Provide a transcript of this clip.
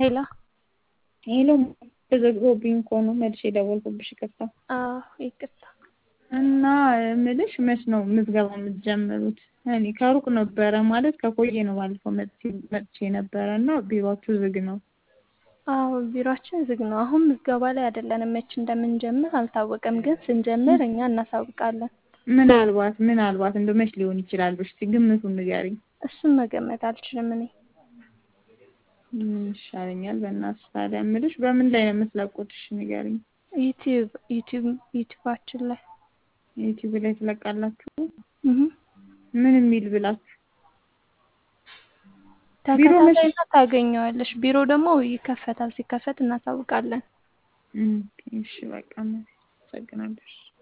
ሄሎ ሄሎ ተዘግቶብኝ እኮ ነው መልሼ የደወልኩብሽ ይቅርታ። አዎ ይቅርታ። እና እምልሽ መች ነው ምዝገባ የምትጀምሩት? እኔ ከሩቅ ነበረ ማለት ከቆየ ነው ባለፈው መጥቼ ነበረ እና ቢሯችሁ ዝግ ነው። አዎ ቢሯችን ዝግ ነው። አሁን ምዝገባ ላይ አይደለንም። መች እንደምንጀምር አልታወቀም፣ ግን ስንጀምር እኛ እናሳውቃለን። ምናልባት ምናልባት እንደው መች ሊሆን ይችላል? እስኪ ግምቱን ንገሪኝ። እሱን መገመት አልችልም እኔ። ምን ይሻለኛል? በእናትሽ ታዲያ እምልሽ በምን ላይ ነው የምትለቁት? እሺ ንገሪኝ። ዩቲዩብ ዩቲዩብ ዩቲዩባችን ላይ ዩቲዩብ ላይ ትለቃላችሁ? እህ ምን የሚል ብላችሁ? ቢሮ መች- ተከታታይና ታገኘዋለሽ። ቢሮ ደግሞ ይከፈታል። ሲከፈት እናሳውቃለን። እም፣ እሺ በቃ አመሰግናለሁ።